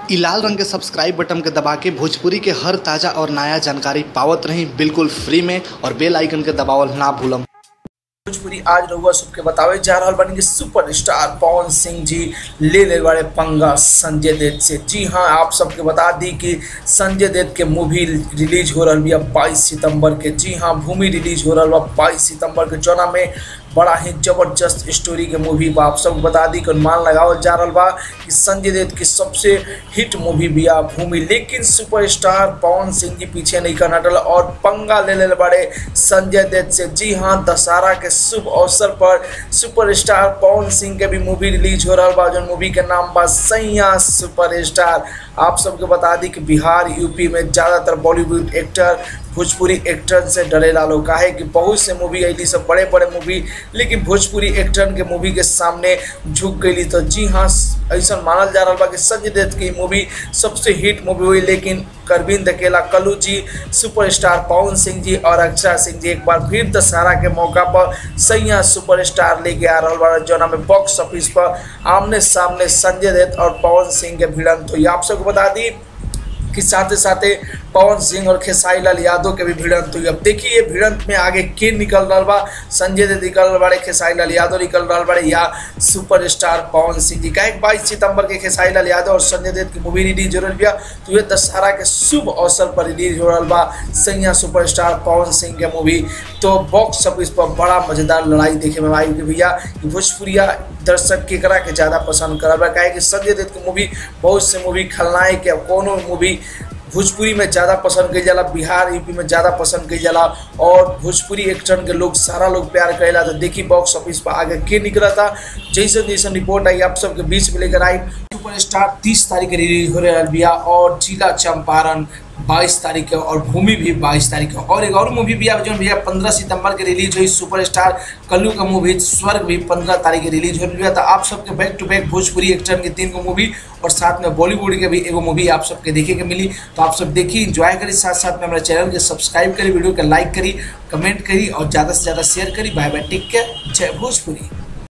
इ लाल रंग के सब्सक्राइब बटन के दबा के भोजपुरी के हर ताजा और नया जानकारी पावत रही बिल्कुल फ्री में और बेल आइकन के दबावल ना भूलम भोजपुरी आज रउआ सबके बतावे जा रहल बानी कि सुपरस्टार पवन सिंह जी ले ले बड़े पंगा संजय दत्त से जी हाँ आप सबके बता दी कि संजय दत्त के मूवी रिलीज हो रहल बिया 22 सितंबर के जी हाँ भूमि रिलीज हो रहल बा 22 सितंबर के जोना में बड़ा ही जबरदस्त स्टोरी के मूवी बा आप सबको बता दी कि अनुमान लगावल जा रहल बा कि संजय दत्त की सबसे हिट मूवी बिया भूमि लेकिन सुपरस्टार पवन सिंह जी पीछे नहीं कर हटल और पंगा ले ले बड़े संजय दत्त से जी हाँ दशहरा के शुभ अवसर पर सुपरस्टार पवन सिंह के भी मूवी रिलीज हो रहा बा जो मूवी के नाम बा सैया सुपरस्टार आप सबके बता दी कि बिहार यूपी में ज़्यादातर बॉलीवुड एक्टर भोजपुरी एक्टर से डरेला लोग काहे कि बहुत से मूवी अली सब बड़े बड़े मूवी लेकिन भोजपुरी एक्टर के मूवी के सामने झुक गई तो जी हाँ ऐसा मानल जा रहा बा कि संजय दत्त की मूवी सबसे हिट मूवी हुई लेकिन करविंद अकेला कल्लू जी सुपरस्टार पवन सिंह जी और अक्षरा सिंह जी एक बार फिर दशहरा के मौका पर सैया सुपरस्टार लेके आ रहा बा जोना में बॉक्स ऑफिस पर आमने सामने संजय दत्त और पवन सिंह के भिड़ंत हुई आप सबको बता दी कि साथ साथ पवन सिंह और खेसारी लाल यादव के भी भिड़ंत हुई अब देखिए भिड़ंत में आगे के निकल रहा बा संजय दत्त निकल रहा बड़े खेसारी लाल यादव निकल रहा बड़े या सुपरस्टार पवन सिंह जी का बाईस सितंबर के खेसारी लाल यादव और संजय दत्त की मूवी रिलीज हो रही बा तो ये दशहरा के शुभ अवसर पर रिलीज हो रहा बा सैया सुपरस्टार पवन सिंह के मूवी तो बॉक्स ऑफिस पर बड़ा मजेदार लड़ाई देखे में आई कि भैया कि भोजपुरिया दर्शक केकरा के ज़्यादा पसंद करब काहे कि संजय दत्त की मूवी बहुत से मूवी खलनायक या कोनो मूवी भोजपुरी में ज़्यादा पसंद कई जाला बिहार यूपी में ज़्यादा पसंद कई जाला और भोजपुरी एक्टर के लोग सारा लोग प्यार करेला तो देखी बॉक्स ऑफिस पर आगे के निकला था जैसे जैसे रिपोर्ट आई आप सबके बीच में लेकर आई सुपरस्टार तीस तारीख के रिलीज हो रहा बिया और जिला चंपारण बाईस तारीख के और भूमि भी बाईस तारीख के और एक और मूवी भी आप जो भैया पंद्रह सितंबर के रिलीज हुई सुपरस्टार कल्लू का मूवी स्वर्ग भी पंद्रह तारीख के रिलीज हो रही है तो आप सबके back to back Bhojpuri actor के तीन को मूवी और साथ में बॉलीवुड के भी एगो मूवी आप सबके देखे के मिली तो आप सब देखिए इंजॉय करी साथ साथ में हमारे चैनल के सब्सक्राइब करी वीडियो के लाइक करी कमेंट करी और ज़्यादा से ज़्यादा शेयर करी बाय बाय टेक केयर जय भोजपुरी